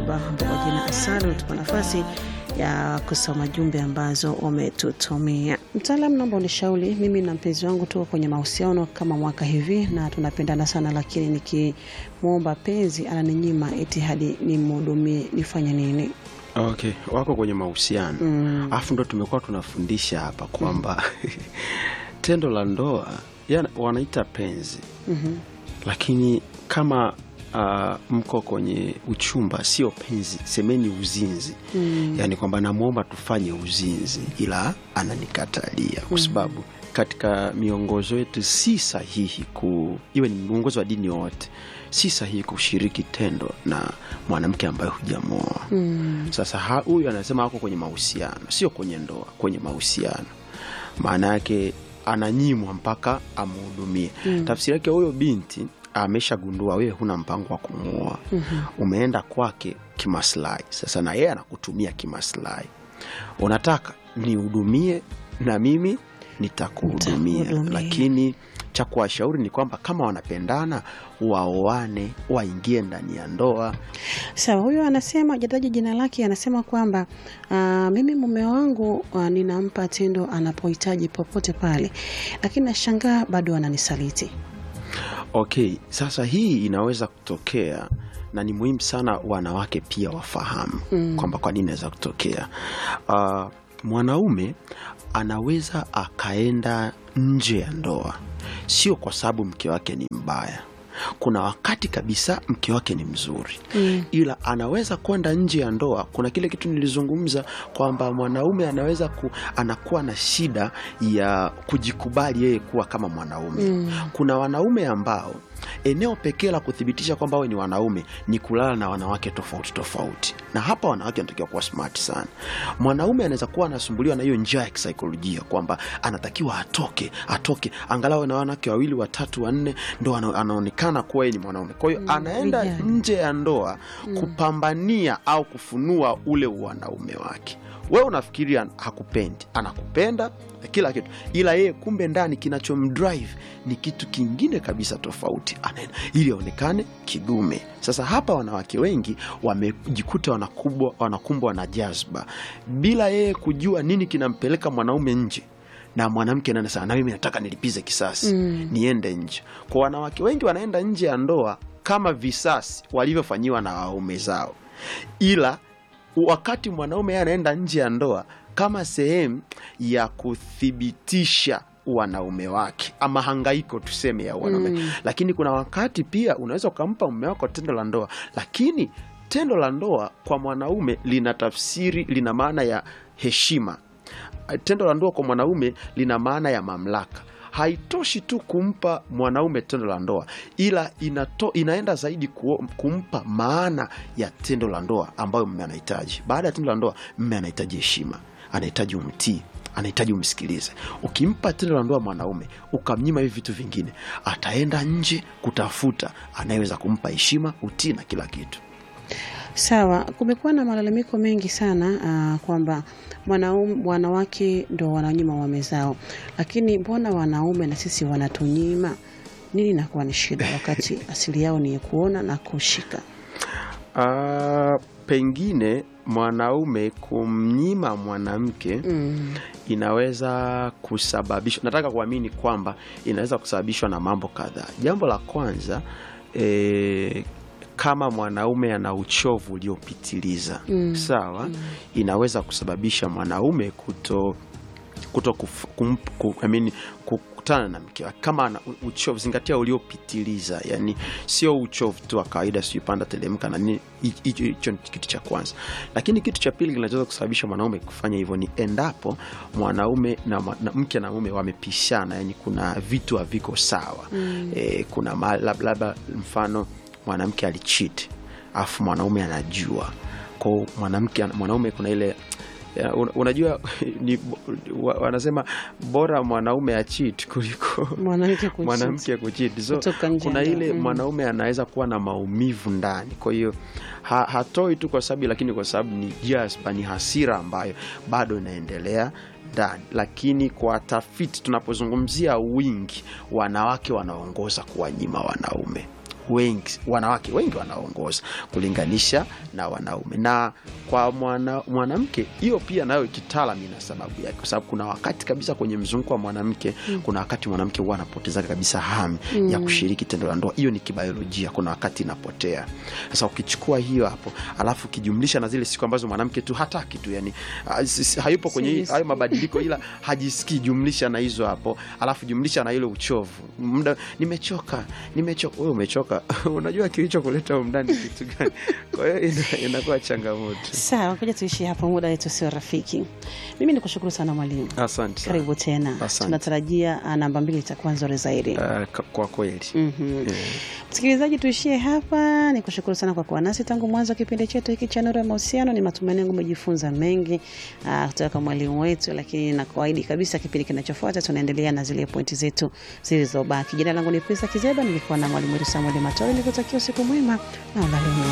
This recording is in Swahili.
Bukoba kwa jina Asali, utupa nafasi ya kusoma jumbe ambazo umetutumia. Mtaalam, naomba unishauri, mimi na mpenzi wangu tuko kwenye mahusiano kama mwaka hivi na tunapendana sana, lakini nikimwomba penzi ananinyima eti hadi nimhudumie, nifanye nini? Okay, wako kwenye mahusiano alafu ndo tumekuwa tunafundisha hapa kwamba tendo la ndoa ya wanaita penzi lakini kama uh, mko kwenye uchumba sio penzi, semeni uzinzi yaani kwamba namwomba tufanye uzinzi ila ananikatalia kwa sababu katika miongozo yetu si sahihi ku iwe ni mwongozo wa dini yoyote si sahihi kushiriki tendo na mwanamke ambaye hujamwoa sasa ha- huyu anasema ako kwenye mahusiano sio kwenye ndoa kwenye mahusiano maana yake ananyimwa mpaka amhudumie tafsiri yake huyo binti ameshagundua wewe huna mpango wa kumuoa umeenda kwake kimaslahi sasa na yeye anakutumia kimaslahi unataka nihudumie na mimi nitakuhudumia Nitakuhudumia. lakini cha kuwashauri ni kwamba kama wanapendana waoane waingie ndani ya ndoa Sawa, huyo anasema hajataja jina lake, anasema kwamba ah, mimi mume wangu ah, ninampa tendo anapohitaji popote pale, lakini nashangaa bado ananisaliti. Okay, sasa hii inaweza kutokea na ni muhimu sana wanawake pia wafahamu kwamba kwa nini inaweza kutokea. Uh, mwanaume anaweza akaenda nje ya ndoa, sio kwa sababu mke wake ni mbaya. Kuna wakati kabisa mke wake ni mzuri ila anaweza kwenda nje ya ndoa. Kuna kile kitu nilizungumza kwamba mwanaume anaweza ku, anakuwa na shida ya kujikubali yeye kuwa kama mwanaume. Kuna wanaume ambao eneo pekee la kuthibitisha kwamba wawe ni wanaume ni kulala na wanawake tofauti tofauti, na hapa wanawake wanatakiwa kuwa smart sana. Mwanaume anaweza kuwa anasumbuliwa na hiyo njaa ya kisaikolojia kwamba anatakiwa atoke atoke angalau na wanawake wawili watatu wanne ndo ana- anaonekana kuwa yeye ni mwanaume. Kwa hiyo anaenda vijana. nje ya ndoa kupambania au kufunua ule wanaume wake. Wewe unafikiria hakupendi, anakupenda na kila kitu, ila yeye kumbe ndani kinachomdrive ni kitu kingine kabisa tofauti, anaenda ili aonekane kidume. Sasa hapa wanawake wengi wamejikuta wanakubwa wanakumbwa na jazba bila yeye kujua nini kinampeleka mwanaume nje na mwanamke nana sana, na mimi nataka nilipize kisasi niende nje. Kwa wanawake wengi wanaenda nje ya ndoa kama visasi walivyofanyiwa na waume zao, ila wakati mwanaume yeye anaenda nje ya ndoa kama sehemu ya kuthibitisha wanaume wake ama hangaiko tuseme ya wanaume lakini kuna wakati pia unaweza ukampa mume wako tendo la ndoa lakini tendo la ndoa kwa mwanaume lina tafsiri lina maana ya heshima tendo la ndoa kwa mwanaume lina maana ya mamlaka haitoshi tu kumpa mwanaume tendo la ndoa ila inato, inaenda zaidi kuo, kumpa maana ya tendo la ndoa ambayo mme anahitaji baada ya tendo la ndoa mme anahitaji heshima anahitaji umtii anahitaji umsikilize ukimpa tendo la ndoa mwanaume ukamnyima hivi vitu vingine ataenda nje kutafuta anayeweza kumpa heshima utii na kila kitu Sawa, kumekuwa na malalamiko mengi sana ah, kwamba mwanaume wanawake ndo wananyima waume zao, lakini mbona wanaume na sisi wanatunyima? Nini inakuwa ni shida wakati asili yao ni kuona na kushika? Ah, pengine mwanaume kumnyima mwanamke Mm. inaweza kusababishwa, nataka kuamini kwamba inaweza kusababishwa na mambo kadhaa. Jambo la kwanza e, kama mwanaume ana uchovu uliopitiliza sawa, inaweza kusababisha mwanaume kuto kuto kuf, kum, ku, I mean, kukutana na mke wake kama ana u- uchovu, zingatia uliopitiliza, yani sio uchovu tu wa kawaida, sijui panda telemka na nini. Hi- Hicho hicho ni kitu cha kwanza, lakini kitu cha pili kinachoweza kusababisha mwanaume kufanya hivyo ni endapo mwanaume na, mwa- na mke na mume wamepishana, yani kuna vitu haviko sawa e, kuna ma- lab- labda mfano mwanamke alichiti afu mwanaume anajua kwao, mwanamke mwanaume kuna ile ya, un- unajua ni, wa- wanasema bora mwanaume achit kuliko Mwanamke kucheat. mwanamke kuchit so Kutoka nje kuna ya ile ndoa. Mm. mwanaume anaweza kuwa na maumivu ndani kwa hiyo ha, hatoi tu kwa sababu lakini kwa sababu ni jazba ni hasira ambayo bado inaendelea ndani lakini kwa tafiti tunapozungumzia wingi wanawake wanaongoza kuwanyima wanaume wengi wanawake wengi wanaongoza kulinganisha na wanaume na kwa mwana, mwanamke hiyo pia nayo kitaalam ina sababu yake kwa sababu kuna wakati kabisa kwenye mzunguko wa mwanamke mm. kuna wakati mwanamke huwa anapoteza kabisa hamu mm. ya kushiriki tendo la ndoa hiyo ni kibiolojia kuna wakati inapotea sasa ukichukua hiyo hapo alafu ukijumlisha na zile siku ambazo mwanamke tu hataki tu yani ah, si- si- hayupo kwenye hii- Serious. hayo mabadiliko ila hajisikii jumlisha na hizo hapo alafu jumlisha na ile uchovu muda nimechoka nimechoka wewe umechoka unajua kilicho kuleta humu ndani ni kitu gani kwa hiyo ina- inakuwa changamoto Sawa, ngoja tuishi hapo, muda wetu sio rafiki. Mimi ni kushukuru sana mwalimu, asante sana. karibu tena. Asante. Tunatarajia ah, namba mbili itakuwa nzuri zaidi. Ah, ka- kwa kweli Mhm. Eh. Msikilizaji, tuishie hapa. Ni kushukuru sana kwa kuwa nasi tangu mwanzo wa kipindi chetu hiki cha Nuru ya Mahusiano. Ni matumaini yangu umejifunza mengi ah, kutoka kwa mwalimu wetu, lakini na kawaidi kabisa, kipindi kinachofuata tunaendelea na zile pointi zetu zilizobaki. Jina langu ni Prisa Kizeba, nilikuwa na mwalimu wetu Samuel Matori, nikutakia usiku mwema na ulale mwema.